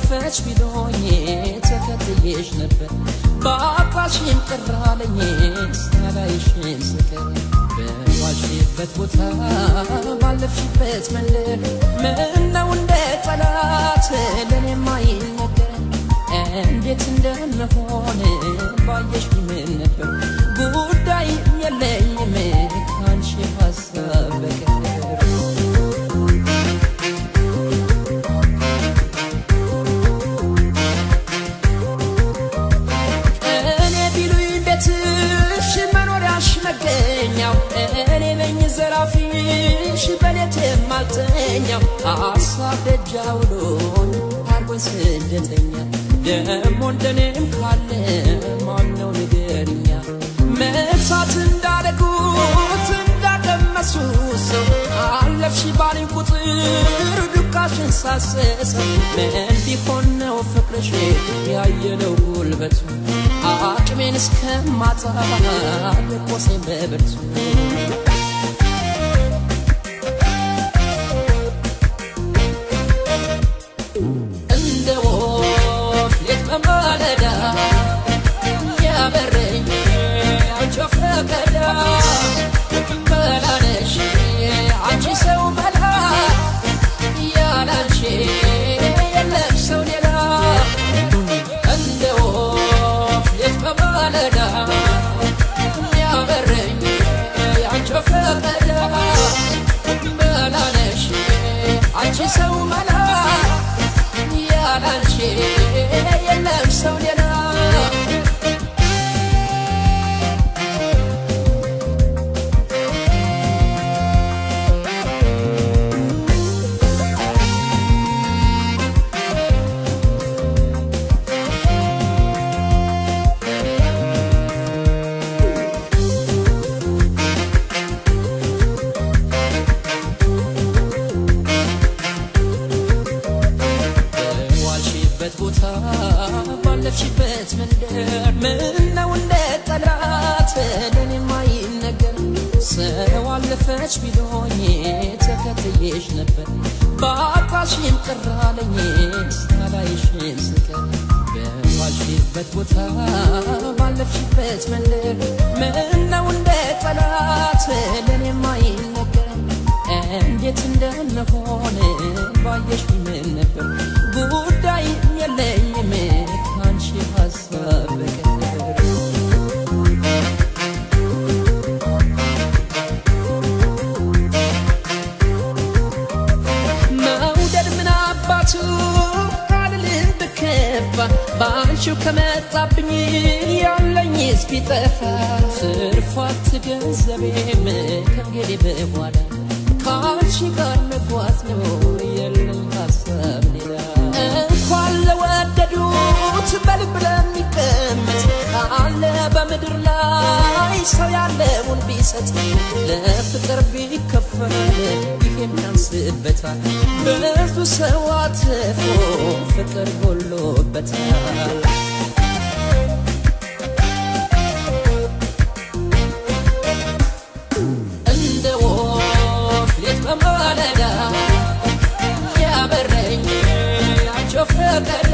አለፈች ቢሎኝ ተከትዬሽ ነበር በአባሽም ቅር አለኝ ሳላይሽም ስቀር በዋልሽበት ቦታ ባለፍሽበት መንደር ምነው እንደ ጠላት ለእኔም አይነገር እንዴት እንደምሆን ባየሽ ምን ነበር ጉዳይ የለኝም ካንቺ ሀሳብ በቀር እኔ ቢሉኝ ቤትሽ መኖሪያሽ መገኛው እኔ ነኝ ዘራፊሽ በሌት የማልተኛው ሀሳብ ደጃውሎኝ አርጎኝ ስደተኛ ደሞ እንደኔም ካለ ማነው ንገርኛ መርሳት እንዳረጉት እንዳቀመሱ ሰው አለፍሽ ባልኝ ቁጥር ዱካሽን ሳሰሰው ምን ቢሆን ነው ፍቅርሽ ያየለው ጉልበቱ አቅሜን እስከማጣ ልቆሴን በብርቱ እንደ ወፍ ሌት በማለዳ ያበረኝ አንቺ ፈቀዳ በላነሽ አንቺ ሰው በላ ያላንቺ የለም ሰው ሌላ እንደ ወፍ ሌት በማለዳ ያበረኝ አንቺ ፈቀዳ በላነሽ አንቺ ሰው መላ ያላንቺ የለም ሰው ሌላ በዋልሽበት ቦታ ባለፍሽበት መንደር ምነው እንደ ጠላት ለኔ ማይነገር ሰው አለፈች ቢሎኝ ተከትዬሽ ነበር በአባሽም ቅር አለኝ ሳላይሽም ስቀር በዋልሽበት ቦታ ባለፍሽበት መንደር ምነው እንደ ጠላት ለኔ ማይነገር እንዴት እንደምሆን ባየሽ ምን ነበር ጉዳይ የለኝም ካንቺ ሀሳብ በቀር መውደድ ምን አባቱ አልልም ብከባ በአንቺው ከመጣብኝ ያለኝስ ቢጠፋ ትርፋት ገንዘቤም ከእንግዲህ በኋላ ከአንቺ ጋር መጓዝ ነው የለኝ ሀሳብ ሌላ እንኳን ለወደዱት በልብ ለሚቀመጥ ካለ በምድር ላይ ሰው ያለውን ቢሰጥ ለፍቅር ቢከፈል ይሄን ያንስበታል ብዙ ሰው አትፎ ፍቅር ጎሎበታል እንደ ወፍ ሌት በማለዳ ያበረኝ ያቸው ፈቀዳ